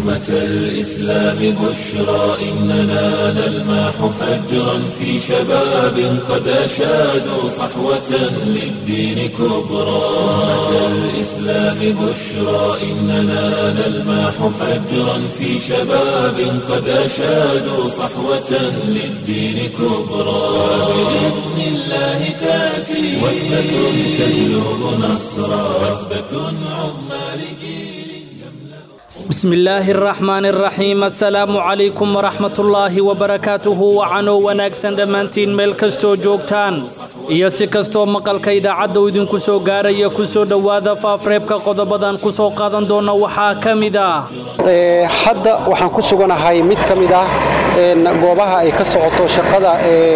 أمة الإسلام بشرى إننا نلمح فجرا في شباب قد أشادوا صحوة للدين كبرى أمة الإسلام بشرى إننا نلمح فجرا في شباب قد أشادوا صحوة للدين كبرى بإذن الله تأتي وثبة تجلب نصرا وثبة عظمى لجيل بسم الله الرحمن الرحيم السلام عليكم ورحمة الله وبركاته وعنو wanaagsan dhammaantiin meel kastoo joogtaan iyo si kastoo maqalka idaacadda uu idinku soo gaaraya ku soo dhowaada faafreebka qodobadan ku soo qaadan doona waxaa ka mid ah hadda waxaan ku suganahay mid ka mid ah goobaha ay ka socoto shaqada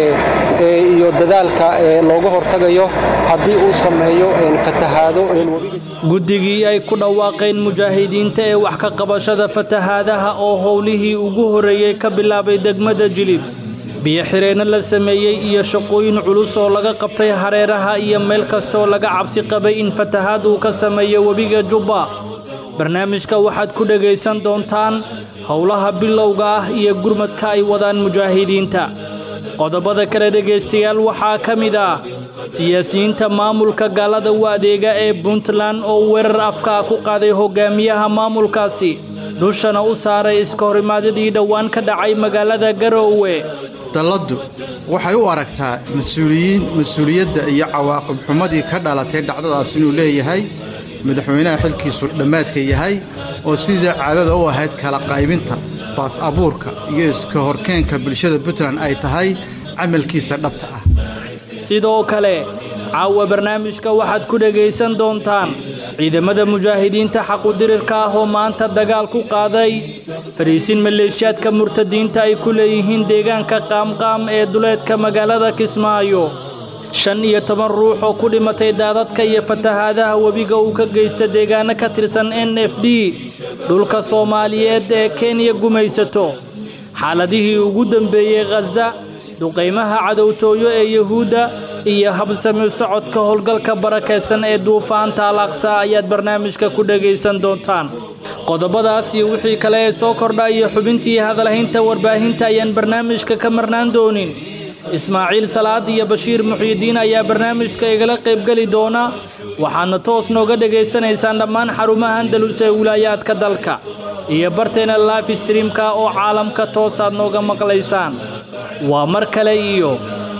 iyo dadaalka looga hortagayo haddii uu sameeyo fatahaado guddigii ay ku dhawaaqeen mujaahidiinta ee wax ka qabashada fatahaadaha oo howlihii ugu horreeyey ka bilaabay degmada jilib biyo-xireenno la sameeyey iyo shaqooyin culus oo laga qabtay hareeraha iyo meel kastooo laga cabsi qabay in fatahaad uu ka sameeyo webiga jubba barnaamijka waxaad ku dhegaysan doontaan howlaha bilowga ah iyo gurmadka ay wadaan mujaahidiinta qodobada kale dhegaystayaal waxaa ka mid ah siyaasiyiinta maamulka gaalada u adeega ee puntland oo weerar afkaa ku qaaday hogaamiyaha maamulkaasi dushana u saaray iska horimaadadii dhowaan ka dhacay magaalada garoowe dalladdu waxay u aragtaa mas-uuliyiin mas-uuliyadda iyo cawaaqib xumadii ka dhalatay dhacdadaas inuu leeyahay madaxweynaha xilkiisu dhammaadka yahay oo sidii caadada u ahayd kala qaybinta baas abuurka iyo iska horkeenka bulshada puntland ay tahay camalkiisa dhabta ah sidoo kale caawa barnaamijka waxaad ku dhegaysan doontaan ciidamada mujaahidiinta xaqudirirka ah oo maanta dagaal ku qaaday fariisin maleeshiyaadka murtadiinta ay ku leeyihiin deegaanka qaamqaam ee duleedka magaalada kismaayo shan iyo toban ruux oo ku dhimatay daadadka iyo fatahaadaha webiga uu ka geysta deegaano ka tirsan n f d dhulka soomaaliyeed ee kenya gumaysato xaaladihii ugu dembeeyey khaza duqaymaha cadowtooyo ee yuhuudda iyo habsami socodka howlgalka barakaysan ee duufaanta alaqsa ayaad barnaamijka ku dhegaysan doontaan qodobadaas iyo wixii kale ee soo kordha iyo xubintii hadalhaynta warbaahinta ayaan barnaamijka ka marnaan doonin ismaaciil salaad iyo bashiir muxyidiin ayaa barnaamijka igala qaybgeli doona waxaadna toos nooga dhegaysanaysaan dhammaan xarumaha andalus ee wilaayaadka dalka iyo barteena life streamka oo caalamka toosaad nooga maqlaysaan waa mar kale iyo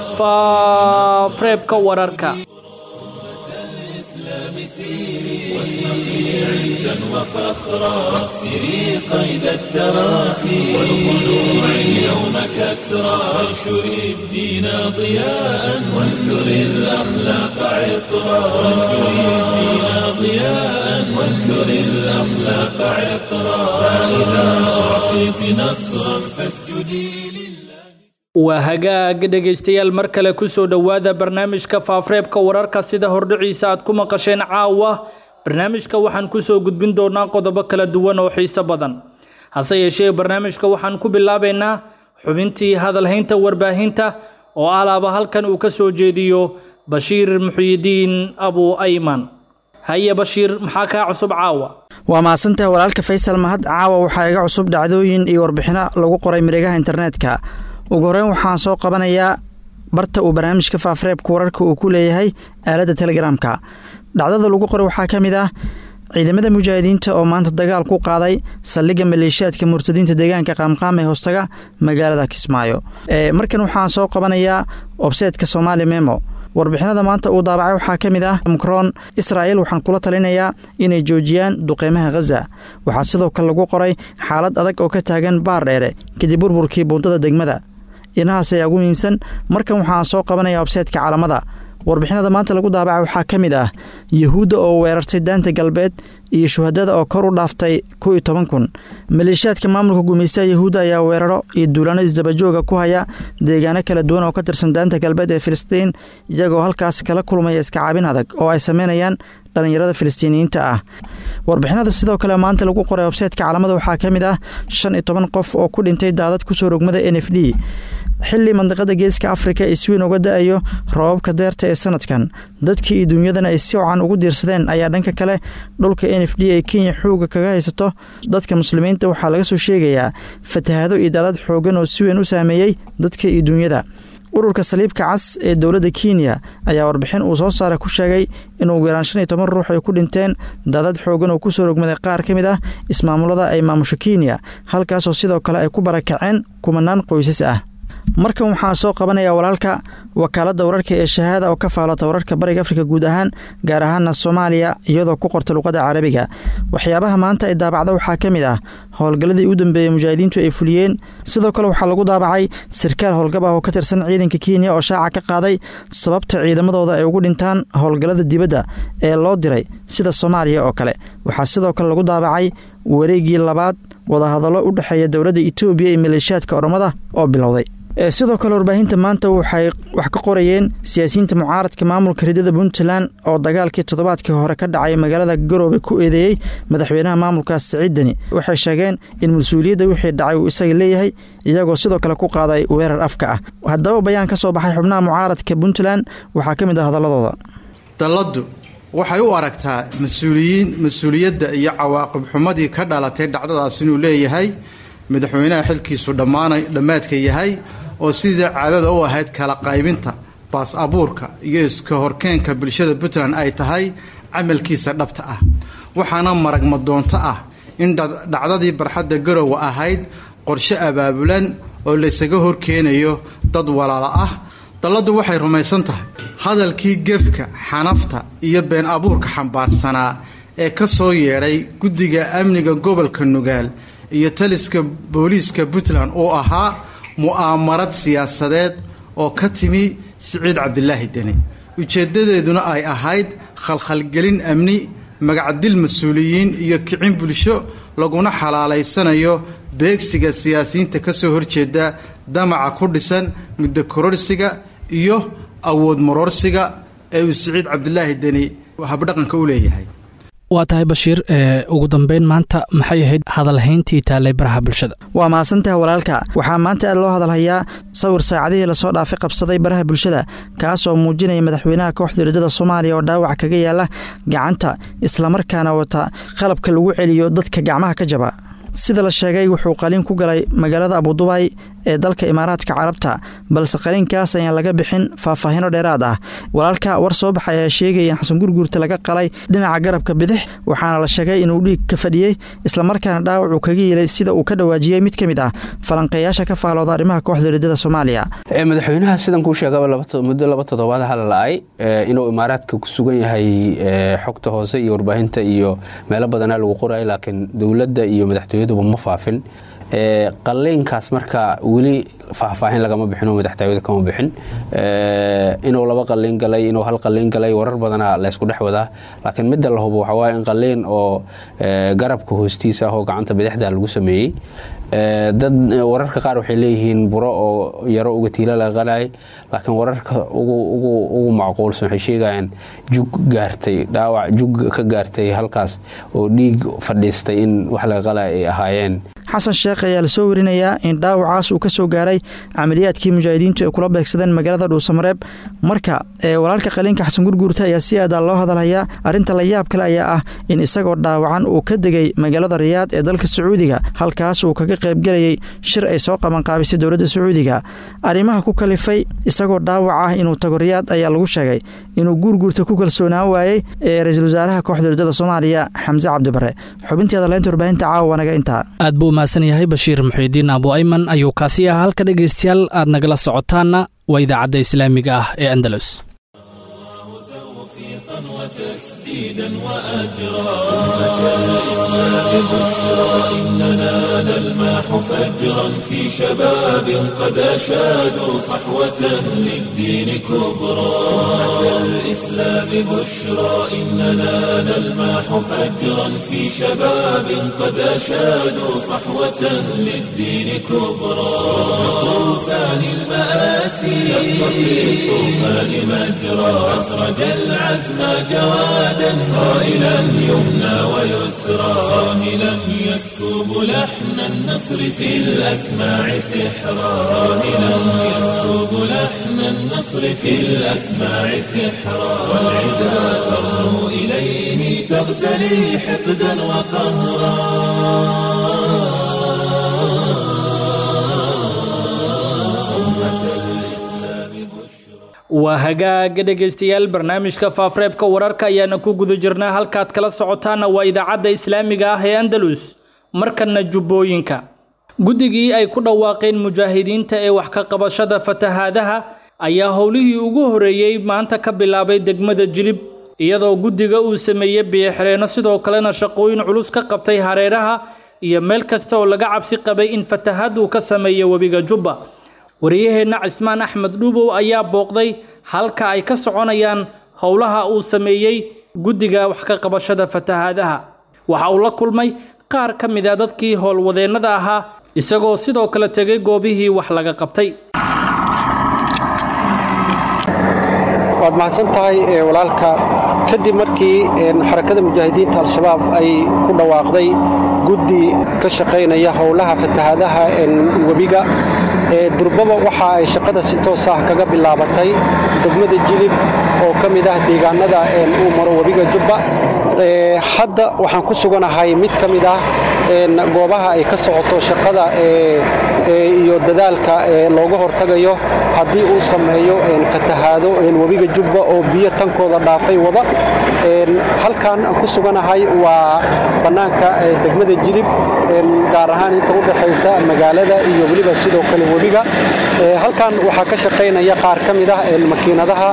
faafreebka wararka عزا وفخرا واكسري قيد التراخي والخلوع اليوم كسرا وانشري الدين ضياء وانثري الأخلاق عطرا وانشري الدين ضياء وانثري الأخلاق عطرا فإذا أعطيت نصرا فاسجدي لله waa hagaag dhegaystayaal mar kale ku soo dhowaada barnaamijka faafreebka wararka sida hordhiciisa aad ku maqasheen caawa barnaamijka waxaan ku soo gudbin doonaa qodobo kala duwan oo xiiso badan hase yeeshee barnaamijka waxaan ku bilaabaynaa xubintii hadalhaynta warbaahinta oo alaaba halkan uu ka soo jeediyo bashiir muxyidiin abu ayman haye bashiir maxaa kaa cusub caawa waa mahadsantahay walaalka faysal mahad caawa waxaa iga cusub dhacdooyin iyo warbixino lagu qoray mareegaha internetka ugu horreyn waxaan soo qabanayaa barta uu barnaamijka faafreebka wararka uu ku leeyahay aaladda telegramka dhacdada lagu qoray waxaa ka mid ah ciidamada mujaahidiinta oo maanta dagaal ku qaaday saldhigga maleeshiyaadka murtadiinta deegaanka qaamqaam ee hoostaga magaalada kismaayo markan waxaan soo qabanayaa obseedka somaali memo warbixinada maanta uu daabacay waxaa ka mid ah mukroon israa'il waxaan kula talinayaa inay joojiyaan duqeymaha khaza waxaa sidoo kale lagu qoray xaalad adag oo ka taagan baar dheere kadib burburkii buundada degmada inahaas ayaa ugu muhiimsan markan waxaan soo qabanaya obseedka calamada warbixinada maanta lagu daabacay waxaa ka mid ah yuhuudda oo weerartay daanta galbeed iyo shuhadada oo kor u dhaaftay kow iyo toban kun maleeshiyaadka maamulka gumaystaha yuhuudda ayaa weeraro iyo duulaano isdabajooga ku haya deegaano kala duwan oo ka tirsan daanta galbeed ee filistiin iyagoo halkaas kala kulmaya iskacaabin adag oo ay sameynayaan dhallinyarada filistiiniyiinta ah warbixinada sidoo kale maanta lagu qoray websaytka caalamada waxaa ka mid ah shan iyo toban qof oo ku dhintay daadad kusoo rogmada n f d xili mandiqada geeska afrika ay si weyn uga da-ayo roobabka deerta ee sanadkan dadkii iyo dunyadana ay si wacan ugu diirsadeen ayaa dhanka kale dhulka n n f d ee kenya xooga kaga haysato dadka muslimiinta waxaa laga soo sheegayaa fatahaado iyo daadad xoogan oo si weyn u saameeyey dadka iyo dunyada ururka saliibka cas ee dowladda kenya ayaa warbixin uu soo saaray ku sheegay in ugu yaraan shan iyo toban ruux ay ku dhinteen daadad xoogan oo kusoo rogmaday qaar ka mid ah ismaamulada ay maamusho kenya halkaasoo sidoo kale ay ku barakaceen kumanaan qoysas ah markan waxaa soo qabanaya walaalka wakaaladda wararka ee shahaada oo ka faalota wararka bariga afrika guud ahaan gaar ahaana soomaaliya iyadoo ku qorta luqadda carabiga waxyaabaha maanta ay daabacda waxaa ka mid ah howlgalladii u dambeeyey mujaahidiintu ay fuliyeen sidoo kale waxaa lagu daabacay sarkaal howlgab ah oo ka tirsan ciidanka kenya oo shaaca ka qaaday sababta ciidamadooda ay ugu dhintaan howlgallada dibadda ee loo diray sida soomaaliya oo kale waxaa sidoo kale lagu daabacay wareegii labaad wadahadallo u dhexeeya dowladda etoobiya iyo maleeshiyaadka oromada oo bilowday sidoo kale warbaahinta maanta waxay wax ka qorayeen siyaasiyiinta mucaaradka maamulka ridada puntland oo dagaalkii toddobaadkii hore ka dhacay magaalada garoobe ku eedeeyey madaxweynaha maamulkaas siciid deni waxay sheegeen in mas-uuliyadda wixii dhacay uu isaga leeyahay iyagoo sidoo kale ku qaaday weerar afka ah haddaba bayaan ka soo baxay xubnaha mucaaradka puntland waxaa ka mid ah hadalladooda dalladdu waxay u aragtaa mas-uuliyiin mas-uuliyadda iyo cawaaqib xumadii ka dhalatay dhacdadaas inuu leeyahay madaxweynaha xilkiisu dhammaanay dhammaadka yahay oo sidii caadada u ahayd kala qaybinta baas abuurka iyo iska horkeenka bulshada puntland ay tahay camalkiisa dhabta ah waxaana maragma doonto ah in dhacdadii barxadda garowe ahayd qorshe abaabulan oo laysaga horkeenayo dad walaala ah dalladdu waxay rumaysan tahay hadalkii gefka xanafta iyo been abuurka xambaarsanaa ee ka soo yeedhay guddiga amniga gobolka nugaal iyo taliska booliiska puntland oo ahaa mu'aamarad siyaasadeed oo ka timi siciid cabdilaahi deni ujeeddadeeduna ay ahayd khalkhalgelin amni magacdil mas-uuliyiin iyo kicin bulsho laguna xalaalaysanayo beegsiga siyaasiyiinta ka soo horjeeda damaca ku dhisan muddo kororsiga iyo awood maroorsiga ee uu siciid cabdilaahi deni habdhaqanka u leeyahay waa tahay bashiir ugu dambeyn maanta maxay ahayd hadalhayntii taallay baraha bulshada waa mahadsantaha walaalka waxaa maanta aad loo hadalhayaa sawir saacadihii lasoo dhaafay qabsaday baraha bulshada kaas oo muujinaya madaxweynaha kooxda ridada soomaaliya oo dhaawac kaga yaala gacanta islamarkaana wata qalabka lagu celiyo dadka gacmaha ka jaba sida la sheegay wuxuu qaliin ku galay magaalada abudubay ee dalka imaaraadka carabta balse qaliinkaas ayaan laga bixin faahfaahino dheeraad ah walaalka war soo baxay ayaa sheegaya in xasan gurguurta laga qalay dhinaca garabka bidix waxaana la sheegay inuu dhiig ka fadhiyey islamarkaana dhaawac uu kaga yeelay sida uu ka dhawaajiyey mid ka mid ah falanqeeyaasha ka faalooda arrimaha kooxda ridada soomaaliya madaxweynaha sidan kuu sheegaba muddo laba toddobaad hala la-ay inuu imaaraadka ku sugan yahay xogta hoose iyo warbaahinta iyo meelo badanaa lagu qorayo laakiin dowladda iyo madaxtooyaduba ma faafin qaliinkaas marka weli faahfaahin lagama bixin oo madaxtooyada kama bixin inuu laba qaliin galay inuu hal qaliin galay warar badana laysku dhex wadaa laakiin midda la hubo waxaa waaye in qaliin oo garabka hoostiisa ah oo gacanta bidixda lagu sameeyey dad wararka qaar waxay leeyihiin buro oo yaro uga tiila laga qalayay laakiin wararka ugu macquulsan waxay sheegayaan jug gaartay dhaawac jug ka gaartay halkaas oo dhiig fadhiistay in wax laga qalaya ay ahaayeen xasan sheekh ayaa lasoo warinayaa in dhaawacaas uu ka soo gaaray camaliyaadkii mujaahidiintu ay kula beegsadeen magaalada dhuusamareeb marka walaalka qaliinka xasan gurguurta ayaa si aadaa loo hadalhayaa arrinta la yaab kale ayaa ah in isagoo dhaawacan uu ka degay magaalada riyaad ee dalka sacuudiga halkaas uu kaga qaybgelayay shir ay soo qabanqaabisay dowladda sacuudiga arrimaha ku kalifay isagoo dhaawac ah inuu tago riyaad ayaa lagu sheegay inuu guurguurta ku kalsoonaan waayey ee ra-iisul wasaaraha kooxda dowladda soomaaliya xamse cabdibare xubintii hadalhaynta warbaahinta caawa naga intaa aad buu umahadsan yahay bashiir muxiidiin abu ayman ayuu kaasi ahaa halka dhegaystayaal aad nagala socotaanna waa idaacadda islaamiga ah ee andalus تسديدا وأجرا أمة الإسلام بشرى إننا نلماح فجرا في شباب قد أشادوا صحوة للدين كبرى أمة الإسلام بشرى إننا نلماح فجرا في شباب قد أشادوا صحوة للدين كبرى طوفان المآسي شق في الطوفان مجرى أسرج العزم جوادا صائلا يمنى ويسرى صاهلا يسكب لحن النصر في الأسماع سحرا صاهلا يسكب لحن النصر في الأسماع سحرا والعدا ترنو إليه فيه تغتلي حقدا waa hagaaga dhegaystayaal barnaamijka faafareebka wararka ayaana ku guda jirnaa halkaad kala socotaana waa idaacadda islaamiga ah ee andalus markana jubbooyinka guddigii ay ku dhawaaqeen mujaahidiinta ee wax ka qabashada fatahaadaha ayaa howlihii ugu horeeyey maanta ka bilaabay degmada jilib iyadoo guddiga uu sameeyey biyoxireenno sidoo kalena shaqooyin culus ka qabtay hareeraha iyo meel kasta oo laga cabsi qabay in fatahaad uu ka sameeyo webiga jubba wariyaheenna cismaan axmed dhuubow ayaa booqday halka ay ka soconayaan howlaha uu sameeyey guddiga wax ka qabashada fatahaadaha waxa uu la kulmay qaar ka mid a dadkii howlwadeennada ahaa isagoo sidoo kale tegay goobihii wax laga qabtay waad mahadsan tahay walaalka kadib markii xarakada mujaahidiinta al-shabaab ay ku dhawaaqday guddi ka shaqaynaya howlaha fatahaadaha webiga durbaba waxa ay shaqada si toos ah kaga bilaabatay degmada jilib oo ka mid ah deegaanada uu maro webiga jubba hadda waxaan ku suganahay mid ka mid ah goobaha ay ka socoto shaqada iyo dadaalka looga hortagayo haddii uu sameeyo fatahaado webiga jubba oo biyo tankooda dhaafay wada halkan aan ku suganahay waa bannaanka degmada jilib gaar ahaan inta u dhaxaysa magaalada iyo weliba sidoo kale webiga halkan waxaa ka shaqaynaya qaar ka mid ah makiinadaha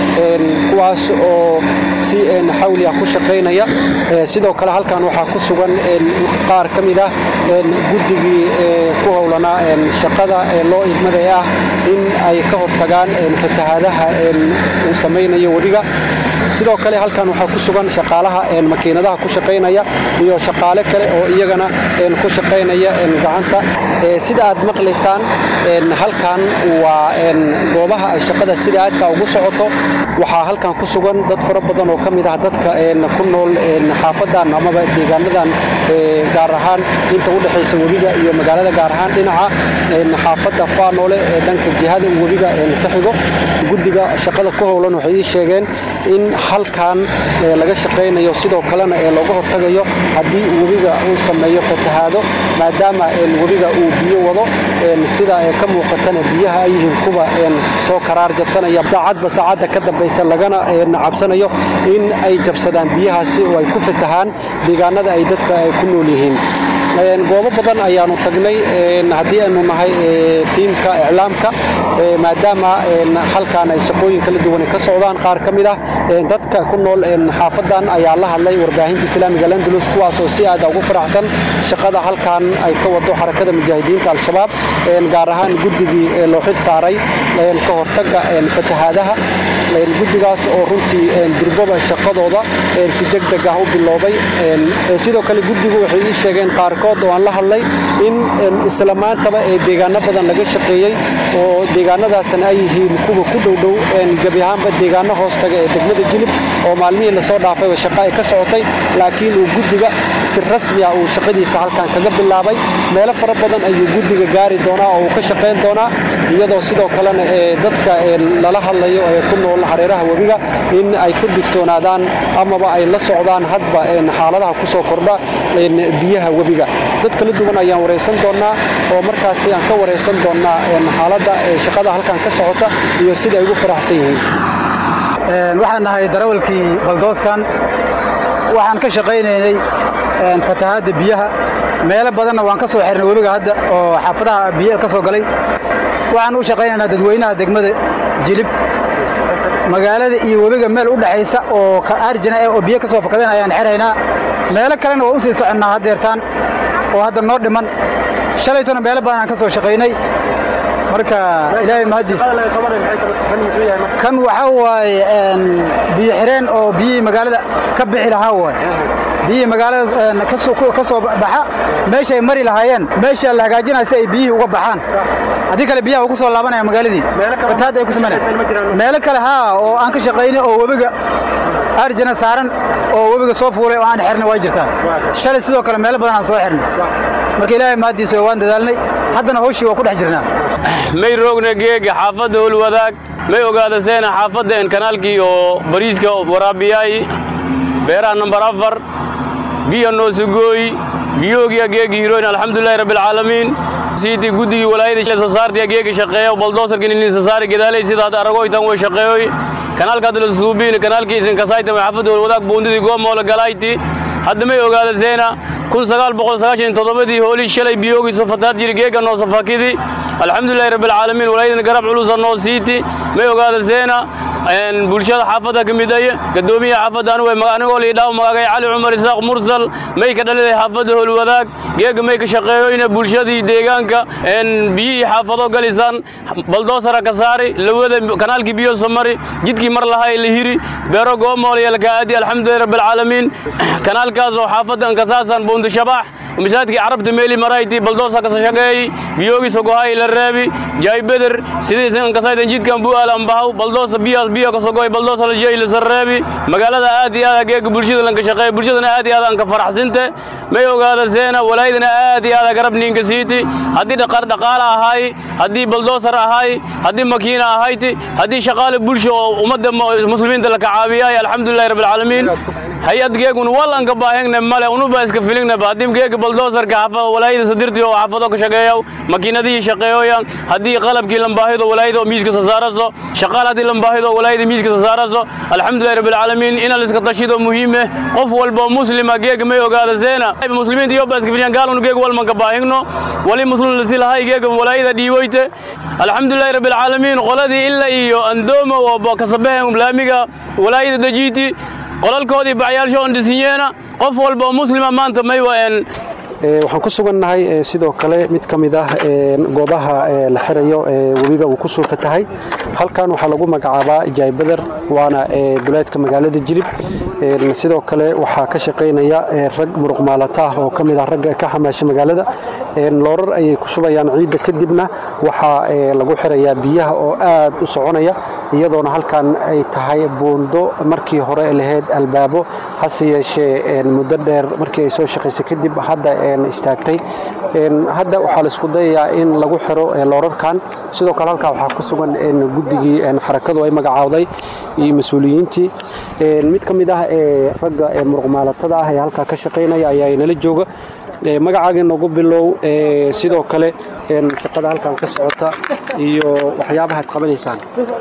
kuwaas oo si xawli ah ku shaqaynaya sidoo kale halkan waxaa ku sugan qaar ka mid ah guddigii ku howlanaa shaqada loo idmaday ah in ay ka hortagaan fatahaadaha uu samaynayo webiga sidoo kale halkan waxaa ku sugan shaqaalaha makiinadaha ku shaqaynaya iyo shaqaale kale oo iyagana ku shaqaynaya gacanta sida aad maqlaysaan halkan waa goobaha ay shaqada sida aadka ugu socoto waxaa halkan ku sugan dad fara badan oo ka mid ah dadka ku nool xaafadan amaba deegaanadan gaar ahaan inta u dhexaysa webiga iyo magaalada gaar ahaan dhinaca xaafadda faanoole ee dhanka jihada webiga ka xigo guddiga shaqada ku howlan waxay ii sheegeen in halkan laga shaqaynayo sidoo kalena ee looga hortagayo haddii webiga uu sameeyo fatahaado maadaama webiga uu biyo wado sida ka muuqatana biyaha ay yihiin kuwa soo karaar jabsanaya saacadba saacadda ka dambaysa lagana cabsanayo in ay jabsadaan biyahaasi oo ay ku fatahaan deegaanada ay dadka ay ku nool yihiin goobo badan ayaanu tagnay haddii aynu nahay tiimka iclaamka maadaama halkan ay shaqooyin kala duwan ka socdaan qaar ka mid ah dadka ku nool xaafadan ayaa la hadlay warbaahinta islaamiga landulus kuwaas oo si aad ugu faraxsan shaqada halkan ay ka wado xarakada mujaahidiinta al-shabaab gaar ahaan guddigii loo xil saaray ka hortaga fatahaadaha guddigaas oo runtii durbaba shaqadooda si degdeg ah u biloobay sidoo kale guddigu waxay ii sheegeen qaarkood oo aan la hadlay in isla maantaba ee deegaano badan laga shaqeeyey oo deegaanadaasna ay yihiin kuwa ku dhowdhow gebi ahaanba deegaano hoostaga ee degmada jilib oo maalmihii lasoo dhaafayba shaqo ay ka socotay laakiin uu guddiga si rasmi ah uu shaqadiisa halkan kaga bilaabay meelo fara badan ayuu guddiga gaari doonaa oo uu ka shaqayn doonaa iyadoo sidoo kalena ee dadka lala hadlayo ee ku nool hareeraha webiga in ay ka digtoonaadaan amaba ay la socdaan hadba xaaladaha ku soo kordha biyaha webiga dad kala duwan ayaan waraysan doonnaa oo markaasi aan ka waraysan doonnaa xaaladda shaqada halkan ka socota iyo sida ay ugu faraxsan yihiin waxaan nahay darawalkii baldooskan waxaan ka shaqaynaynay fatahaadda biyaha meelo badanna waan ka soo xirnay webiga hadda oo xaafadaha biyo ka soo galay waxaan u shaqaynaynaa dadweynaha degmada jilib magaalada iyo webiga meel u dhexaysa oo arjina eh oo biyo ka soo fakadeen ayaan xiraynaa meelo kalena waa u sii soconnaa haddeertaan oo hadda noo dhiman shalaytona meelo badan aan ka soo shaqaynay marka ilaahay mahadiis kan waxaa waaye biyo xireen oo biyihii magaalada ka bixi lahaa waay biyihii magaalada ka soo baxa meeshay mari lahaayeen meesha la hagaajinaya si ay biyihii uga baxaan haddii kale biyaha ugu soo laabanaya magaaladii fatahaad ay ku sameynaya meelo kale haa oo aan ka shaqaynay oo webiga arjana saaran oo webiga soo fuulay oo aan xirnay waa jirtaa shalay sidoo kale meelo badan aan soo xirnay marka ilaahay mahadiisa waan dadaalnay haddana hawshii waa ku dhex jirnaa may roogna geega xaafadda howlwadaag may ogaadaseena xaafadda en kanaalkii oo bariiska waraabiyaay beeraha nambar afar biyo noosugooyi biyoogiya geegi hiroyn alxamdulilahi rabbilcaalamiin siidii guddigii walaayada soo saartiya geegi shaqeeyo baldoosarkin inin sasaari gadaalay sida hadda aragoytan way shaqeeyoy kanaalka hadda la suubiin kanaalkii isin kasayta maxafada wadaag boondidii goomoola galayti hadda may ogaada zeena kun sagaal boqol sagaashan toddobadii hoolii shalay biyoogi soo fataad jiri geega noo safakidi alxamdulilahi rabbilcaalamiin walaayadana garab culusa noo siiti may ogaada zeena bulshada xaafadda ka mid ay gadoomiyaha xaafadda anigu anigoo liidhaaw magagay cali cumar isaaq mursal may ka dhaliday xaafadda howlwadaag geega may ka shaqeeyoyna bulshadii deegaanka biyihii xaafado galisaan baldoosara ka saari lawada kanaalkii biyo somari jidkii mar lahay la hiri beero goomool iyo lakaadi alxamdulilahi rabbilcaalamiin kanaalkaas oo xaafaddan kasaasan boondu shabax masaajidkii carabta meeli marayti baldoosa ka shaqeeyey biyoogi sogohay la reebi jaay beder sidii kasaydan jidkan bu'aal ambahaw baldoosa biyaas biyo ka sogoy baldoosa la jeey la sareebi magaalada aad iyo aad geega bulshada lanka shaqeey bulshadana aad iyo aad aan ka faraxsinte may ogaada seena walaayadana aad iyo aad garab ninka siiti haddii dhaqaar dhaqaala ahay haddii baldoosar ahay haddii makiina ahayti haddii shaqaale bulsho oo ummadda muslimiinta la kacaabiyay alxamdulillahi rabbilcaalamiin hay-ad geegun wal aan ka baahingne male unuba iska filingnaba haddii geega baldoosarka xaafada walaayada sadirtii oo xaafado ka shaqeeyo makiinadihii shaqeeyoyan haddii qalabkii lambaahido walaayada oo miiska sasaaraso shaqaal haddii lambaahido walaayada miiska sasaaraso alxamdulillahi rabbilcaalamiin ina la iska tashido muhiime qof walba muslima geega may ogaada zeena muslimiinta iyo baa iska filiyan gaalun geega walman ka baahigno wali muslim lasi lahay geega walaayada dhiiboyte alxamdulillahi rabbilcaalamiin qoladii ila iyo andoomo oo kasabehen laamiga walaayada dajiiti qolalkoodii bacyaalsho on dhisinyeena qof walba oo muslima maanta may waen waxaan ku sugannahay sidoo kale mid ka mid ah goobaha la xirayo webiga uu ku soo fatahay halkan waxaa lagu magacaabaa jaaybader waana duleedka magaalada jilib sidoo kale waxaa ka shaqaynaya rag muruqmaalata ah oo ka mid ah ragga ka xamaasha magaalada loorar ayay ku shubayaan ciidda kadibna waxaa lagu xirayaa biyaha oo aad u soconaya iyadoona halkan ay tahay buundo markii hore lahayd albaabo hase yeeshee muddo dheer markii ay soo shaqaysay kadib hadda istaagtay hadda waxaa la isku dayayaa in lagu xiro loorarkan sidoo kale halkaa waxaa ku sugan guddigii xarakadu ay magacaawday iyo mas-uuliyiintii mid ka mid ah ragga muruqmaalatada ah ee halkaa ka shaqaynaya ayaa nala jooga magacaaga noogu bilow sidoo kale shaqada halkan ka socota iyo waxyaabaha ad qabanaysaan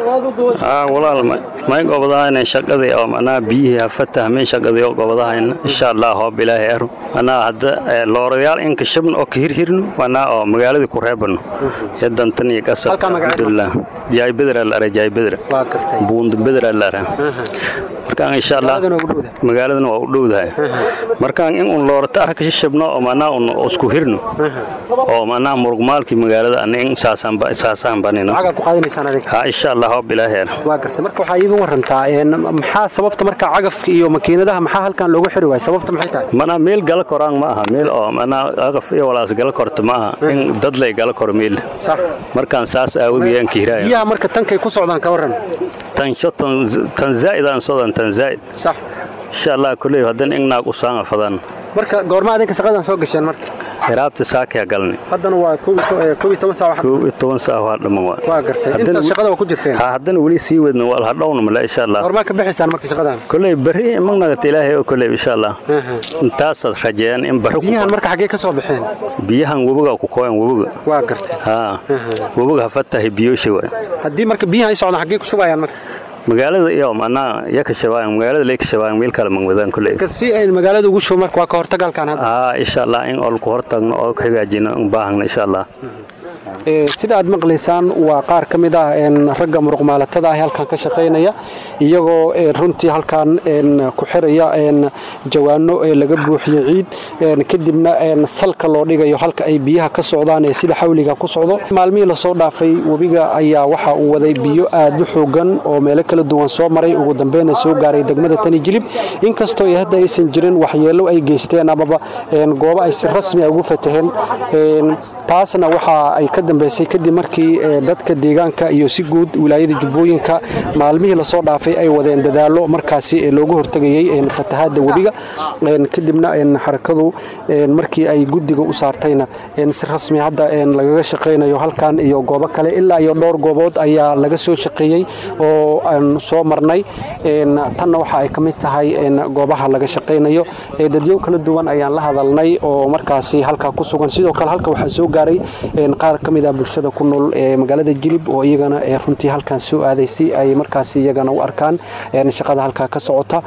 walaal may gobodahayna shaqadii oo manaa biyihii hafatahmay shaqadii oo gobodahayna insha allah hoob ilaahay aru manaa hadda loorayaal inka shabn oo ka hirhirno manaa oo magaaladii ku reebano iyo dantan iyo qasab alxamdulilah jaay bedra la ara jaay bedra buundo bedra la ara markaan insha allah magaaladana waa u dhowdahay markaan in un loorata arka shishabno oo manaa un isku hirno oo manaa murugmaalkii magaalada ana in saasaan banino ha insha allah hoob ilaahay waa garta marka waxaa iiga warantaa maxaa sababta marka cagafka iyo makiinadaha maxaa halkan loogu xiri waaya sababta maxay tahay manaa meel gala koraan ma aha meel oo manaa cagaf iyo walaas gala korta ma aha in dad lay gala koro meel markaan saas aawadiyan kiiraaya biyaha marka tankay ku socdaan ka waran tansho tan zaa'idaan sodan tan zaa'id sax insha allah kulley hadan ingnaag u saanga fadan marka goorma adinka shaqadan soo gasheen marka hiraabta saakaya galni haddana waa koob iyo toban saac koob iyo toban saac waa dhamman waa waa gartay intaas shaqada waa ku jirteen ha haddana weli sii wadna waa hadhowna male insha allah goormaa ka bixaysaan marka shaqadan kulley berri magnagata ilaahay oo kulley insha allah intaasaad rajeeyaan in barri biyahan marka xaggee ka soo baxeen biyahan webiga ku kooyan webiga waa gartay ha webiga hafatahay biyoosha waay haddii marka biyahan ay socdaan xaggee ku shubayaan marka magaalada iyo manaa ya ka shabaayan magaalada lay ka shabaayan meel kale magwadaan kulley si ay magaalada ugu shubo marka waa ka hortagalkan hadda haa insha allah in oo ku hortagno oo ka hagaajino u baahagna insha allah sida aad maqlaysaan waa qaar ka mid ah ragga muruqmaalatada ah halkan ka shaqaynaya iyagoo runtii halkan ku xiraya jawaano laga buuxiyo ciid kadibna salka loo dhigayo halka ay biyaha ka socdaan ee sida xawliga ku socdo maalmihii lasoo dhaafay webiga ayaa waxa uu waday biyo aad u xoogan oo meelo kala duwan soo maray ugu dambeyna soo gaaray degmada tani jilib inkastoo hadda aysan jirin waxyeelo ay geysteen amaba goobo ay si rasmi a ugu fataheen taasna waxa ay ka dambeysay kadib markii dadka deegaanka iyo si guud wilaayada jubbooyinka maalmihii lasoo dhaafay ay wadeen dadaallo markaasi loogu hortegayey fatahaadda webiga kadibna xarakadu markii ay guddiga u saartayna si rasmi hadda lagaga shaqaynayo halkan iyo goobo kale ilaa iyo dhowr goobood ayaa laga soo shaqeeyey oo aan soo marnay tanna waxa ay ka mid tahay goobaha laga shaqaynayo dadyow kala duwan ayaan la hadalnay oo markaasi halkaa ku sugan sidoo kale halka waxaa soo gaaray qaar ka mid ah bulshada ku nool magaalada jilib oo iyagana runtii halkan soo aaday si ay markaasi iyagana u arkaan shaqada halkaa ka socota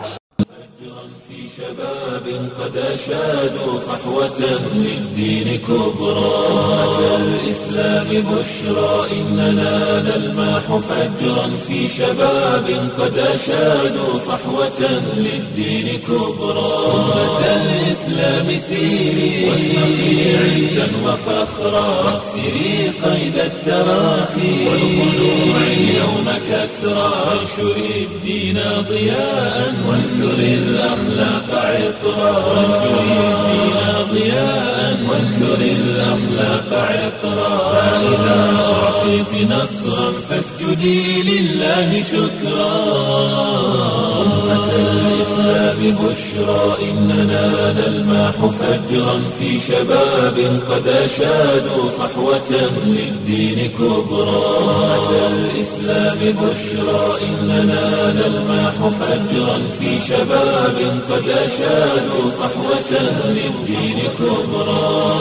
شباب قد أشادوا صحوة للدين كبرى أمة الإسلام بشرى إننا نلماح فجرا في شباب قد أشادوا صحوة للدين كبرى أمة الإسلام سيري واشرقي عزا وفخرا واكسري قيد التراخي والخلوع اليوم كسرى وانشري الدين ضياء وانثري الأخلاق عطرا وانشري الدين ضياء وانثري الأخلاق عطرا فإذا أعطيت نصرا فاسجدي لله شكرا أمة الإسلام بشرى إننا نلماح فجرا في شباب قد أشادوا صحوة للدين كبرى أمة الإسلام بشرى إننا نلماح فجرا في شباب قد أشادوا صحوة للدين كبرى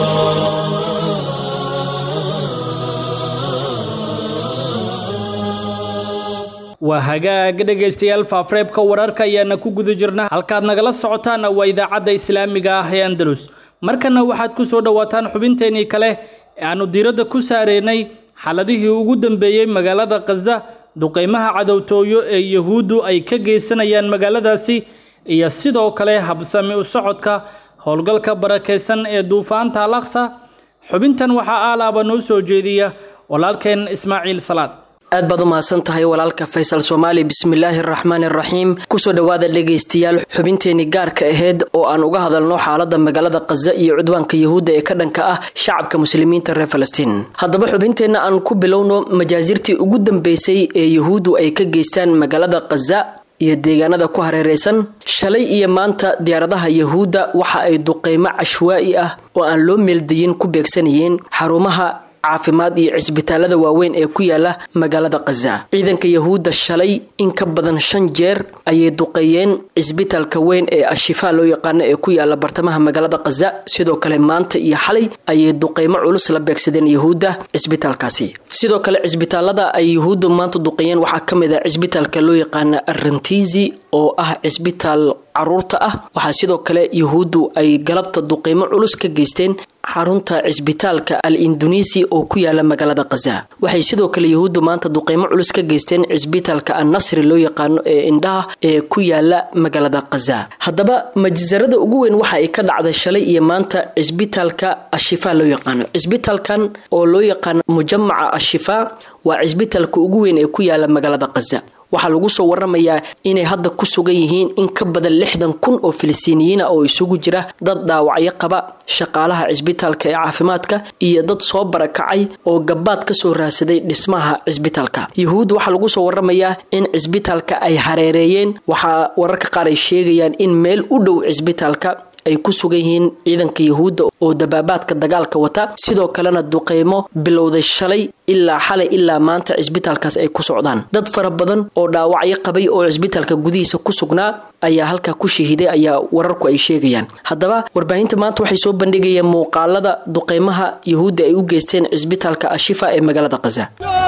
waa hagaag dhegaystayaal faafreebka wararka ayaana ku guda jirna halkaad nagala socotaana waa idaacadda islaamiga ah ee andalus markana waxaad ku soo dhowaataan xubinteenii kale ee aanu diiradda ku saareynay xaladihii ugu dambeeyey magaalada khaza duqeymaha cadowtooyo ee yahuuddu ay ka geysanayaan magaaladaasi iyo sidoo kale habsami u socodka howlgalka barakaysan ee duufaanta al aqsa xubintan waxaa aalaaba noo soo jeediya walaalkeen ismaaciil salaad aad baad u mahadsan tahay walaalka faysal soomaali bismillaahi araxmaan iraxiim kusoo dhowaada dhegaystayaal xubinteenii gaarka aheyd oo aan uga hadalno xaalada magaalada khaza iyo cudwaanka yahuudda ee ka dhanka ah shacabka muslimiinta reer falastiin haddaba xubinteenna aan ku bilowno majaasirtii ugu dambeysay ee yahuuddu ay ka geystaan magaalada khaza iyo deegaanada ku hareeraysan shalay iyo maanta diyaaradaha yahuudda waxa ay duqeymo cashwaa'i ah oo aan loo meeldayin ku beegsanayeen xarumaha caafimaad iyo cisbitaalada waaweyn ee ku yaala magaalada khaza ciidanka yahuudda shalay in ka badan shan jeer ayay duqeeyeen cisbitaalka weyn ee ashifaa loo yaqaano ee ku yaala bartamaha magaalada khaza sidoo kale maanta iyo xalay ayay duqeymo culus la beegsadeen yahuudda cisbitaalkaasi sidoo kale cisbitaalada ay yahuuddu maanta duqeeyeen waxaa ka mid ah cisbitaalka loo yaqaana arrantizi oo ah cisbitaal caruurta ah waxaa sidoo kale yahuuddu ay galabta duqeymo culus ka geysteen xarunta cisbitaalka al indonesi oo ku yaala magaalada khaza waxay sidoo kale yahuuddu maanta duqeymo culus ka geysteen cisbitaalka annasri loo yaqaano ee indhaha ee ku yaala magaalada khaza haddaba majsarada ugu weyn waxa ay ka dhacday shalay iyo maanta cisbitaalka ashifaa loo yaqaano cisbitaalkan oo loo yaqaano mujamaca ashifaa waa cisbitaalka ugu weyn ee ku yaala magaalada khaza waxaa lagu soo waramayaa inay hadda ku sugan yihiin in ka badan lixdan kun oo filistiiniyiina oo isugu jira dad dhaawacyo qaba shaqaalaha cisbitaalka ee caafimaadka iyo dad soo barakacay oo gabaad kasoo raadsaday dhismaha cisbitaalka yahuud waxaa lagu soo waramayaa in cisbitaalka ay hareereeyeen waxaa wararka qaar ay sheegayaan in meel u dhow cisbitaalka ay ku sugan yihiin ciidanka yahuudda oo dabaabaadka dagaalka wata sidoo kalena duqeymo bilowday shalay ilaa xalay ilaa maanta cisbitaalkaas ay ku socdaan dad fara badan oo dhaawacyo qabay oo cisbitaalka gudihiisa ku sugnaa ayaa halkaa ku shahiiday ayaa wararku ay sheegayaan haddaba warbaahinta maanta waxay soo bandhigayeen muuqaalada duqeymaha yahuudda ay u geysteen cisbitaalka ashifa ee magaalada khaza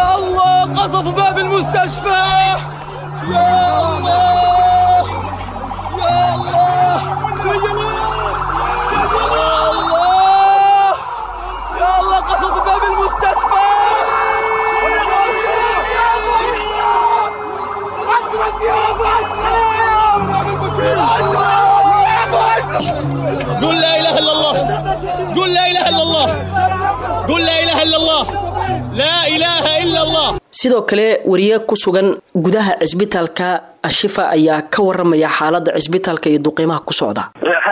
قل لا اله الا الله قل لا اله الا الله قل لا اله الا الله لا اله الا الله sidoo kale wariye ku sugan gudaha cisbitaalka ashifa ayaa ka waramaya xaalada cisbitaalka iyo duqiimaha ku socda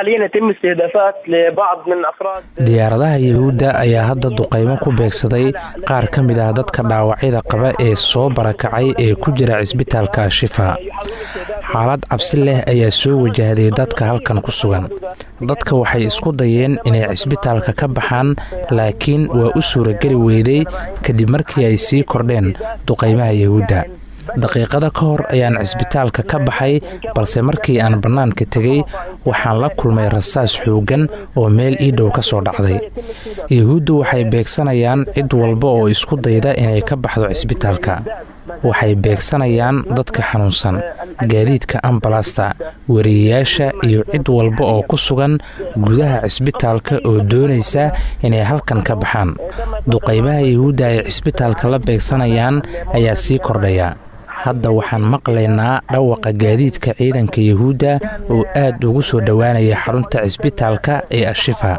diyaaradaha yahuudda ayaa hadda duqaymo ku beegsaday qaar ka mid ah dadka dhaawacyada qaba ee soo barakacay ee ku jira cisbitaalka ashifa xaalad cabsi leh ayaa soo wajahday dadka halkan ku sugan dadka waxay isku dayeen inay cisbitaalka ka baxaan laakiin waa u suurageli weyday kadib markii ay sii kordheen duqaymaha yahuudda daqiiqada ka hor ayaan cisbitaalka ka baxay balse markii aan bannaanka tegey waxaan la kulmay rasaas xooggan oo meel ii dhow ka soo dhacday yahuuddu waxay beegsanayaan cid walba oo isku dayda inay ka baxdo cisbitaalka waxay beegsanayaan dadka xanuunsan gaadiidka ambalasta wariyayaasha iyo cid walba oo ku sugan gudaha cisbitaalka oo doonaysa inay halkan ka baxaan duqaymaha yahuudda ay cisbitaalka la beegsanayaan ayaa sii kordhaya hadda waxaan maqlaynaa dhawaqa gaadiidka ciidanka yahuudda oo aad ugu soo dhowaanaya xarunta cisbitaalka ee ashifa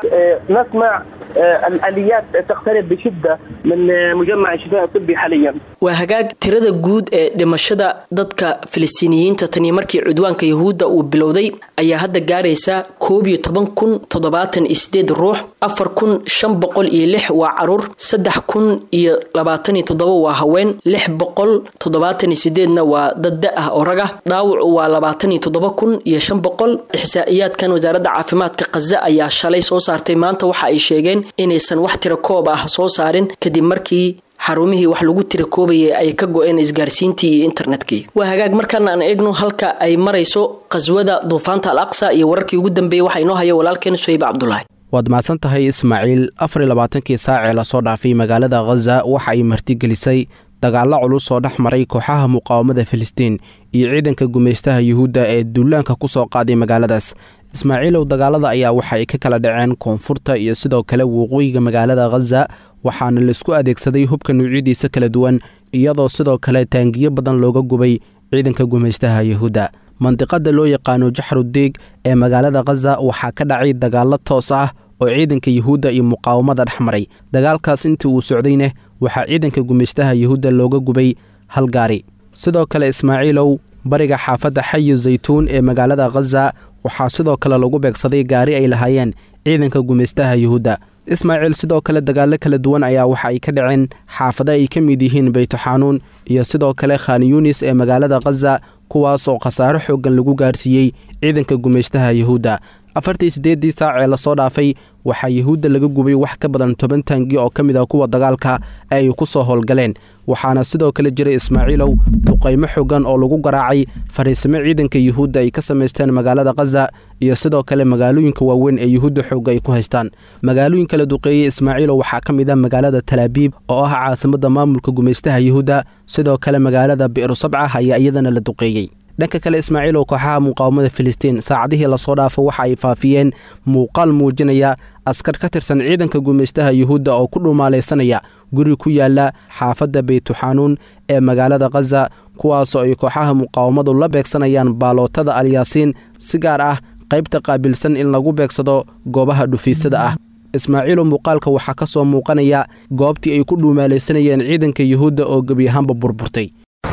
نسمع الاليات تقترب بشده من مجمع الشفاء الطبي حاليا waa hagaag tirada guud ee dhimashada dadka filistiiniyiinta tanii markii cudwaanka yahuudda uu bilowday ayaa hadda gaaraysa koob iyo toban kun toddobaatan iyo sideed ruux afar kun shan boqol iyo lix waa caruur saddex kun iyo labaatan iyo toddoba waa haween lix boqol toddobaatan iyo sideedna waa dad da ah oo raga dhaawacu waa labaatan iyo toddoba kun iyo shan boqol ixsaa'iyaadkan wasaaradda caafimaadka khaza ayaa shalay soo saartay maanta waxa ay sheegeen inaysan wax tira koob ah soo saarin kadib markii xarumihii wax lagu tira koobayay ay ka go-een isgaarsiintii iyo internetkii waa hagaag markaana aan eegno halka ay marayso qaswada duufaanta al aqsa iyo wararkii ugu dambeeyey waxaa inoo haya walaalkeen suhayb cabdulaahi waad mahadsan tahay ismaaciil afar iyo labaatankii saacee lasoo dhaafay magaalada khaza waxa ay martigelisay dagaallo culus oo dhex maray kooxaha muqaawamada filistiin iyo ciidanka gumaystaha yuhuudda ee duulaanka ku soo qaaday magaaladaas ismaaciilow dagaalada ayaa waxa ay ka kala dhaceen koonfurta iyo sidoo kale waqooyiga magaalada khaza waxaana laisku adeegsaday hubka nuucyadiisa kala duwan iyadoo sidoo kale taangiyo badan looga gubay ciidanka gumaystaha yuhuudda mandiqada loo yaqaano jaxrudeeg ee magaalada khaza waxaa ka dhacay dagaallo toos ah oo ciidanka yuhuudda iyo muqaawamada dhex maray dagaalkaas intii uu socdayna waxaa ciidanka gumaystaha yuhuudda looga gubay hal gaari sidoo kale ismaaciilow bariga xaafadda xayi zaytuun ee magaalada khaza waxaa sidoo kale lagu beegsaday gaari ay lahaayeen ciidanka gumaystaha yuhuudda ismaaciil sidoo kale dagaallo kala duwan ayaa waxa ay ka dhaceen xaafado ay ka mid yihiin beytuxanuun iyo sidoo kale khan yunis ee magaalada khaza kuwaas oo khasaaro xooggan lagu gaarsiiyey ciidanka gumaystaha yuhuudda afartii siddeeddii saac ee lasoo dhaafay waxaa yuhuudda laga gubay wax ka badan toban taangi oo ka mid ah kuwa dagaalka ee ay ku soo howlgaleen waxaana sidoo kale jiray ismaaciilow duqaymo xooggan oo lagu garaacay fariisimo ciidanka yuhuudda ay ka samaysteen magaalada khaza iyo sidoo kale magaalooyinka waaweyn ee yuhuudda xoogga ay ku haystaan magaalooyin kala duqeeyey ismaaciilow waxaa ka mid ah magaalada talaabiib oo ah caasimadda maamulka gumaystaha yuhuudda sidoo kale magaalada bi'ru sabca ayaa iyadana la duqeeyey dhanka kale ismaaciilow kooxaha muqaawamada filistiin saacadihii lasoo dhaafo waxa ay faafiyeen muuqaal muujinaya askar ka tirsan ciidanka gumaystaha yuhuudda oo ku dhumaalaysanaya guri ku yaala xaafadda beytuxanuun ee magaalada khaza kuwaasoo ay kooxaha muqaawamadu la beegsanayaan baalootada alyaasiin si gaar ah qaybta qaabilsan in lagu beegsado goobaha dhufiisada ah ismaaciilow muuqaalka waxaa ka soo muuqanaya goobtii ay ku dhuumaalaysanayeen ciidanka yuhuudda oo gebi ahaanba burburtay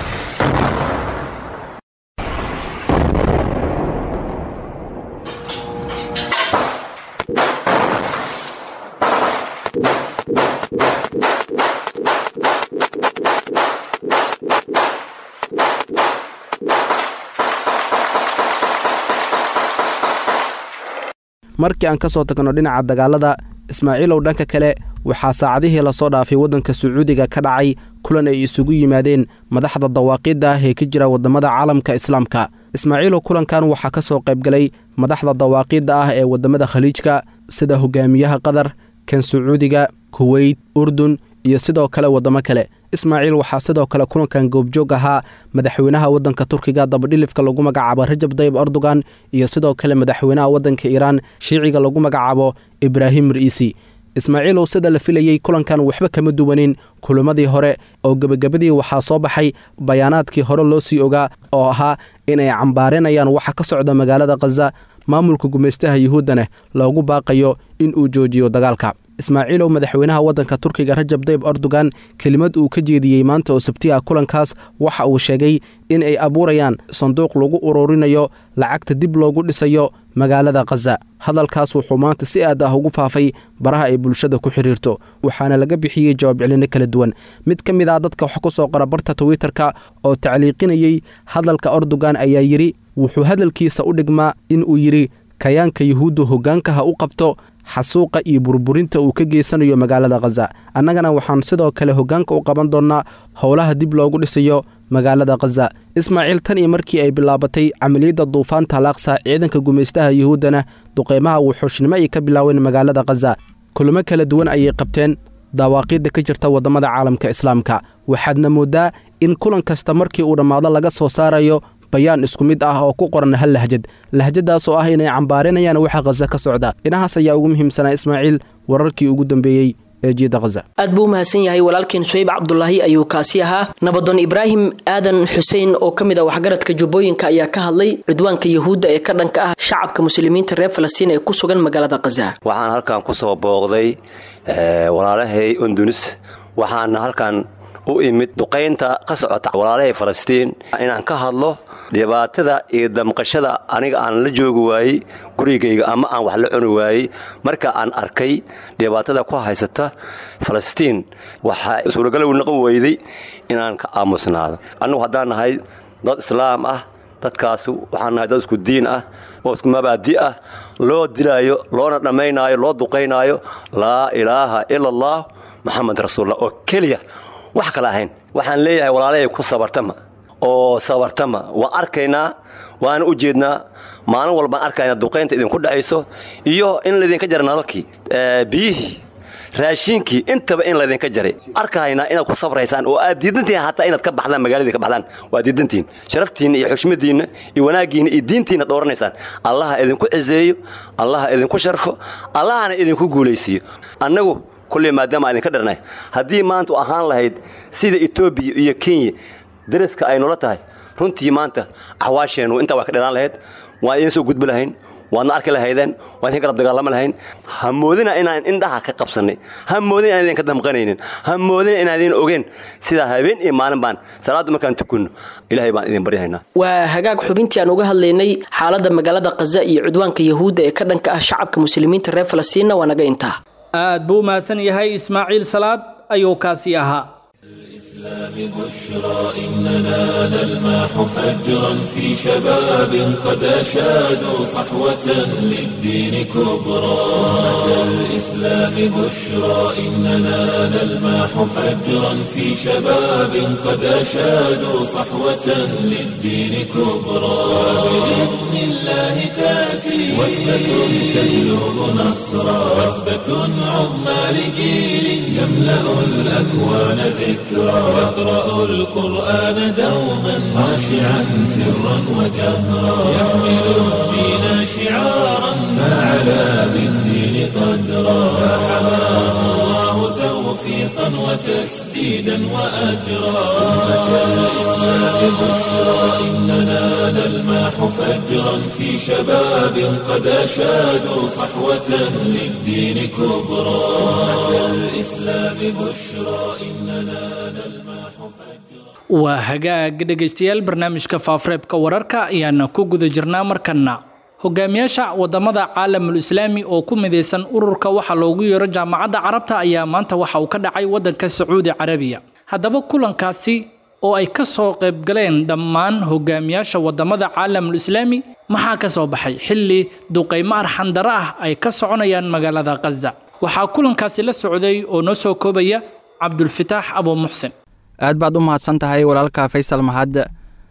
markii aan ka soo tagno dhinaca dagaalada ismaaciilow dhanka kale waxaa saacadihii lasoo dhaafay waddanka sacuudiga ka dhacay kulan ay isugu yimaadeen madaxda dawaaqiidda ah ee ka jira waddamada caalamka islaamka ismaaciilow kulankan waxaa ka soo qaybgalay madaxda dawaaqiidda ah ee waddamada khaliijka sida hogaamiyaha qatar kan sacuudiga kuweyt urdun iyo sidoo kale waddamo kale ismaaciil waxaa sidoo kale kulankan goobjoog ahaa madaxweynaha waddanka turkiga dabadhilifka lagu magacaabo rajab dayib erdogan iyo sidoo kale madaxweynaha waddanka iiraan shiiciga lagu magacaabo ibraahim riisi ismaaciilow sida la filayey kulankan waxba kama duwanin kulamadii hore oo gebagabadii waxaa soo baxay bayaanaadkii hore loo sii ogaa oo ahaa inay cambaarinayaan waxa ka socda magaalada khaza maamulka gumaystaha yuhuuddana loogu baaqayo in uu joojiyo dagaalka ismaaciilow madaxweynaha waddanka turkiga rajab dayb erdogan kelimad uu ka jeediyey maanta oo sabti ah kulankaas waxa uu sheegay in ay abuurayaan sanduuq lagu ururinayo lacagta dib loogu dhisayo magaalada khaza hadalkaas wuxuu maanta si aad ah ugu faafay baraha ay bulshada ku xidhiirto waxaana laga bixiyey jawaab celino kala duwan mid ka mid ah dadka wax ku soo qora barta twitterka oo tacliiqinayey hadalka erdogan ayaa yidhi wuxuu hadalkiisa u dhigmaa in uu yidhi kayaanka yuhuuddu hoggaanka ha u qabto xasuuqa iyo burburinta uu ka geysanayo magaalada khaza annagana waxaan sidoo kale hoggaanka u qaban doonnaa howlaha dib loogu dhisayo magaalada khaza ismaaciil tan iyo markii ay bilaabatay camaliyadda duufaanta alaaqsa ciidanka gumaystaha yuhuuddana duqeymaha wuxuushnimo ay ka bilaaween magaalada khaza kulamo kala duwan ayay qabteen dawaaqiidda ka jirta waddamada caalamka islaamka waxaadna mooddaa in kulan kasta markii uu dhammaado laga soo saarayo bayaan isku mid ah oo ku qoran hal lahjad lahjadaas oo ah inay cambaarinayaan waxa khaza ka socda dhinahaas ayaa ugu muhiimsanaa ismaaciil wararkii ugu dambeeyey ee jiida khaza aad buu u mahadsan yahay walaalkeen suhayb cabdulaahi ayuu kaasi ahaa nabadoon ibraahim aadan xuseen oo ka mid ah waxgaradka jubbooyinka ayaa ka hadlay cudwaanka yuhuudda ee ka dhanka ah shacabka muslimiinta reer falastiin ee ku sugan magaalada khaza waxaan halkan ku soo booqday walaalahay undunis waxaana halkan u imid duqaynta ka socota walaalahay falastiin inaan ka hadlo dhibaatada iyo damqashada aniga aan la joogi waayey gurigayga ama aan wax la cuni waayey marka aan arkay dhibaatada ku haysata falastiin waxaa suuragalow naqo weyday inaan ka aamusnaado annugu haddaan nahay dad islaam ah dadkaasu waxaan nahay dad isku diin ah oo isku mabaadi ah loo dilaayo loona dhammaynaayo loo duqaynaayo laa ilaaha ila allah moxamed rasuullah oo keliya wax kale ahayn waxaan leeyahay walaalahay ku sabartama oo sabartama waa arkaynaa waana u jeednaa maalin walbaan arkaynaa duqaynta idinku dhacayso iyo in laydinka jara nalalkii biyihii raashiinkii intaba in laydinka jaray arkahaynaa inaad ku sabraysaan oo aad diidantihin hataa inaad ka baxdaan magaaladii ka baxdaan waa diidantihin sharaftiinna iyo xushmadiinna iyo wanaaggiinna iyo diintiinna dhooranaysaan allaha idinku ciseeyo allaha idinku sharfo allahana idinku guulaysiiyo annagu kulley maadaama aan idinka dharnay haddii maanta u ahaan lahayd sida etoobiya iyo kenya daraska ay noola tahay runtii maanta axwaasheennu intaa waa ka dhanaan lahayd waan idiin soo gudbi lahayn waadna arki lahaydeen waan idin garab dagaalama lahayn ha moodina inaan indhaha ka qabsannay ha moodina inaan idinka damqanaynin ha moodina inaan idin ogeen sidaa habeen iyo maalin baan salaaddu markaan tukunno ilaahay baan idin baryahaynaa waa hagaag xubintii aan uga hadlaynay xaaladda magaalada khaza iyo cudwaanka yahuudda ee ka dhanka ah shacabka muslimiinta reer falastiinna waa naga intaa aad buu mahadsan yahay ismaaciil salaad ayuu kaasi ahaa بشرى إننا نلماح فجرا في شباب قد أشادوا صحوة للدين كبرى أتى الإسلام بشرى إننا نلماح فجرا في شباب قد أشادوا صحوة للدين كبرى بإذن الله تأتي وثبة تهلو نصرا وثبة عظمى لجيل يملأ الأكوان ذكرى يقرأ القرآن دوما خاشعا سرا وجهرا يحمل الدين شعارا فعلى بالدين قدرا فحماه الله توفيقا وتسديدا وأجرا أمة الإسلام بشرى إننا نلماح فجرا في شباب قد أشادوا صحوة للدين كبرى أمة الإسلام بشرى إننا نلماح waa hagaag dhegaystayaal barnaamijka faafareebka wararka ayaana ku guda jirnaa markanna hogaamiyaasha wadamada caalamul islaami oo ku midaysan ururka waxa loogu yeero jaamacadda carabta ayaa maanta waxa uu ka dhacay wadanka sacuudi carabiya haddaba kulankaasi oo ay ka soo qaybgaleen dhammaan hogaamiyaasha wadamada caalamul islaami maxaa ka soo baxay xilli duqaymo arxandaro ah ay ka soconayaan magaalada khaza waxaa kulankaasi la socday oo noo soo koobaya cabdulfitaax abu muxsin aad baad u mahadsan tahay walaalka faysal mahad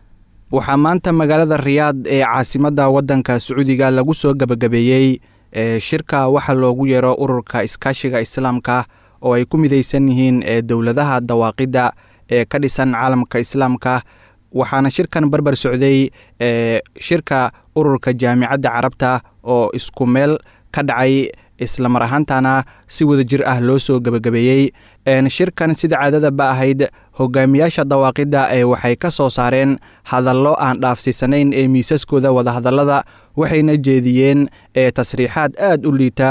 waxaa maanta magaalada riyaad ee caasimadda waddanka sacuudiga lagu soo gebagabeeyey ee shirka waxa loogu yeero ururka iskaashiga islaamka oo ay ku midaysan yihiin ee dowladaha dawaaqidda ee ka dhisan caalamka islaamka waxaana shirkan barbar socday ee shirka ururka jaamicadda carabta oo isku meel ka dhacay islamar ahaantana si wada jir ah loo soo gebagabeeyey shirkan sida caadadaba ahayd hogaamiyaasha dawaaqidda ee waxay ka soo saareen hadallo aan dhaafsiisanayn ee miisaskooda wadahadallada waxayna jeediyeen ee tasriixaad aad u liita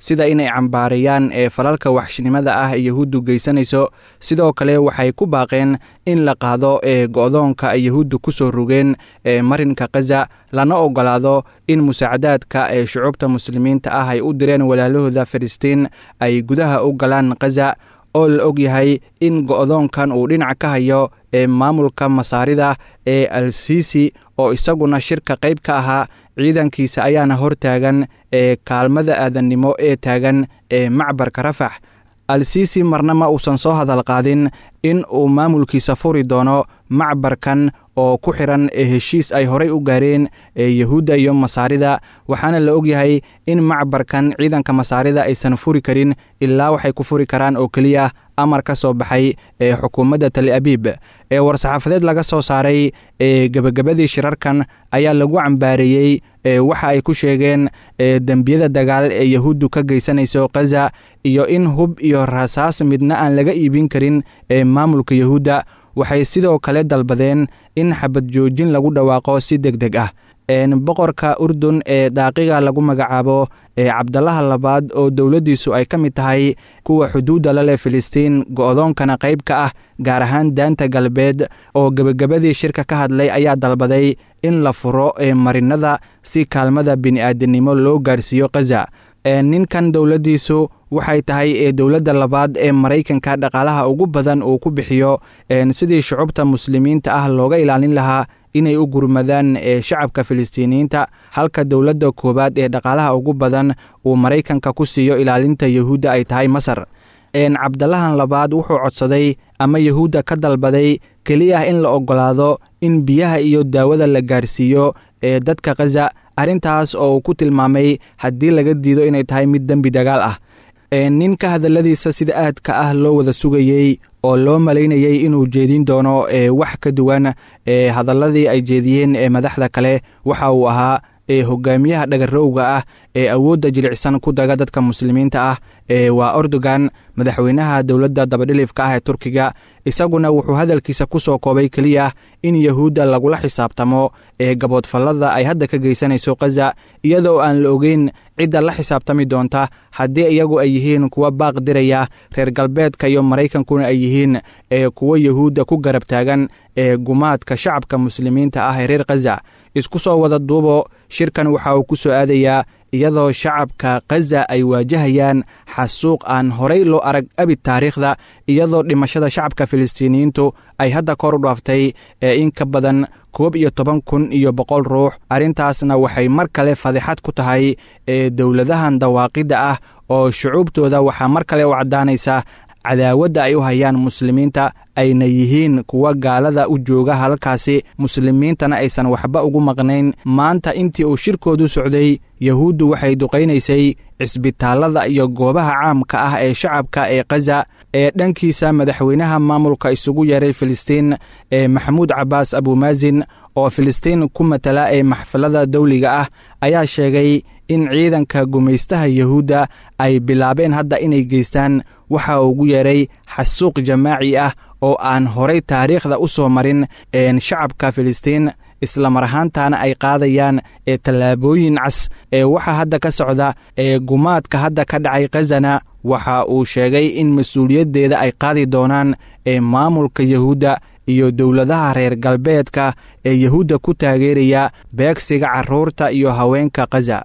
sida inay cambaareeyaan ee falalka waxshnimada ah ee yahuuddu geysanayso sidoo kale waxay ku baaqeen in la qaado ee go'doonka ay yahuuddu ku soo rogeen ee marinka khaza lana ogolaado in musaacadaadka ee shucuubta muslimiinta ah ay u direen walaalahooda filistiin ay gudaha u galaan khaza oo la og yahay in go'doonkan uu dhinac ka hayo ee maamulka masaarida ee al siisi oo isaguna shirka qayb ka ahaa ciidankiisa ayaana hor taagan ee kaalmada aadannimo ee taagan ee macbarka rafax al siisi marna ma uusan soo hadal qaadin in uu maamulkiisa furi doono macbarkan oo ku xiran ee heshiis ay horay u gaareen ee yahuudda iyo masaarida waxaana la og yahay in macbarkan ciidanka masaarida aysan furi karin ilaa waxay ku furi karaan oo keliya amar ka soo baxay ee xukuumadda tal abiib ee war-saxaafadeed laga soo saaray ee gebagabadii shirarkan ayaa lagu cambaareeyey ee waxa ay ku sheegeen ee dembiyada dagaal ee yahuuddu ka geysanayso khaza iyo in hub iyo rasaas midna aan laga iibin karin ee maamulka yahuudda waxay sidoo kale dalbadeen in xabad joojin lagu dhawaaqo si deg deg ah boqorka urdun ee daaqiga lagu magacaabo ee cabdalaha labaad oo dowladdiisu ay ka mid tahay kuwa xuduudda la leh filistiin go'doonkana qayb ka ah gaar ahaan daanta galbeed oo gebagabadii shirka ka hadlay ayaa dalbaday in la furo ee marinada si kaalmada bini'aadanimo loo gaarsiiyo khaza ninkan dowladdiisu waxay tahay ee dowladda labaad ee maraykanka dhaqaalaha ugu badan uu ku bixiyo sidii shucubta muslimiinta ah looga ilaalin lahaa inay u gurmadaan ee shacabka filistiiniyiinta halka dowladda koowaad ee dhaqaalaha ugu badan uu maraykanka ku siiyo ilaalinta yahuudda ay tahay masar cabdalahan labaad wuxuu codsaday ama yahuudda ka dalbaday keliya in la oggolaado in biyaha iyo daawada la gaarsiiyo ee dadka khaza arrintaas oo uu ku tilmaamay haddii laga diido inay tahay mid dembi dagaal ah ninka hadalladiisa sida aadka ah loo wada sugayey oo loo malaynayey inuu jeedin doono ee wax ka duwan ee hadalladii ay jeediyeen ee madaxda kale waxa uu ahaa ee hogaamiyaha dhagarowga ah ee awoodda jilicsan ku daga dadka muslimiinta ah ee waa erdogan madaxweynaha dowladda dabadhilifka ah ee turkiga isaguna wuxuu hadalkiisa ku soo koobay keliya in yahuudda lagula xisaabtamo ee gaboodfallada ay hadda ka geysanayso khaza iyadoo aan la ogeyn cidda la xisaabtami doonta haddii iyagu ay yihiin kuwa baaq diraya reer galbeedka iyo maraykankuna ay yihiin ee kuwo yahuudda ku garab taagan ee gumaadka shacabka muslimiinta ah ee reer khaza isku soo wada duubo shirkan waxa uu ku soo aadayaa iyadoo shacabka khaza ay waajahayaan xasuuq aan horay loo arag abid taariikhda iyadoo dhimashada shacabka filistiiniyiintu ay hadda kor u dhaaftay ee in ka badan koob iyo toban kun iyo boqol ruux arrintaasna waxay mar kale fadixad ku tahay ee dowladahan dawaaqidda ah oo shucuubtooda waxaa mar kale u caddaanaysa cadaawadda ay u hayaan muslimiinta ayna yihiin kuwa gaalada u jooga halkaasi muslimiintana aysan waxba ugu maqnayn maanta intii uu shirkoodu socday yahuuddu waxay duqaynaysay cisbitaallada iyo goobaha caamka ah ee shacabka ee khaza ee dhankiisa madaxweynaha maamulka isugu yeeray filistiin ee maxamuud cabbaas abuumaasin oo filistiin ku matala ee maxfalada dawliga ah ayaa sheegay in ciidanka gumaystaha yahuudda ay bilaabeen hadda inay geystaan waxa uu ugu yeedhay xasuuq jamaaci ah oo aan horay taariikhda u soo marin shacabka filistiin islamar ahaantana ay qaadayaan ee tallaabooyin cas ee waxa hadda ka socda ee gumaadka hadda ka dhacay khazana waxa uu sheegay in mas-uuliyaddeeda ay qaadi doonaan ee maamulka yahuudda iyo dowladaha reer galbeedka ee yahuudda ku taageeraya beegsiga carruurta iyo haweenka khaza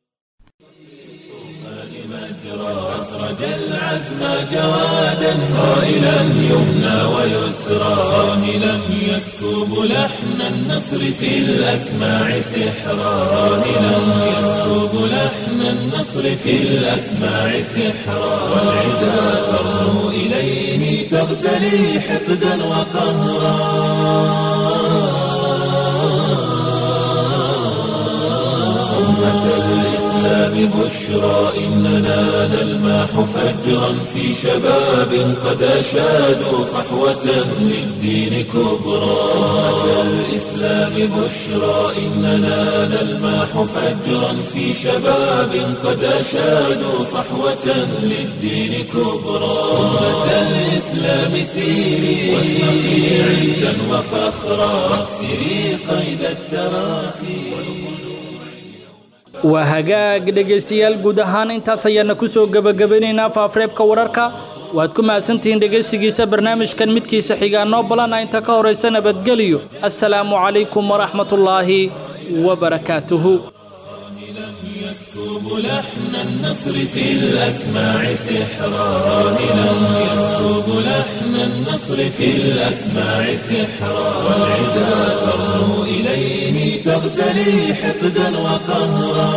أخرج العزم جوادا صائلا يمنى ويسرى صاهلا يسكب لحن النصر في الأسماع سحرا صاهلا يسكب لحن النصر في الأسماع سحرا والعدا ترنو إليه تغتلي حقدا وقهرا أمة الإسلام بشرى إننا نلماح فجرا في شباب قد أشادوا صحوة للدين كبرى أمة الإسلام بشرى إننا نلماح فجرا في شباب قد أشادوا صحوة للدين كبرى أمة الإسلام سيري واشرقي عزا وفخرا واكسري قيد التراخي waa hagaag dhegaystayaal guud ahaan intaas ayaana ku soo gebagabanaynaa faafareebka wararka waad ku mahadsantihiin dhegaysigiisa barnaamijkan midkiisa xigaanoo balana inta ka horaysa nabadgeliyo assalaamu calaykum waraxmatullaahi wabarakaatuhu يكتب لحن النصر في الأسماع سحرا راهلا يكتب لحن النصر في الأسماع سحرا والعدا ترنو إليه تغتلي حقدا وقهرا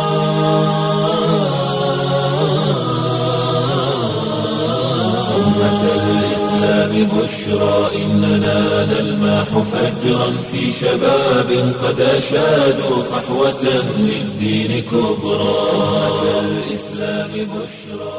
أمة الإسلام بشرى إننا نلماح فجرا في شباب قد أشادوا صحوة للدين كبرى أمة الإسلام بشرى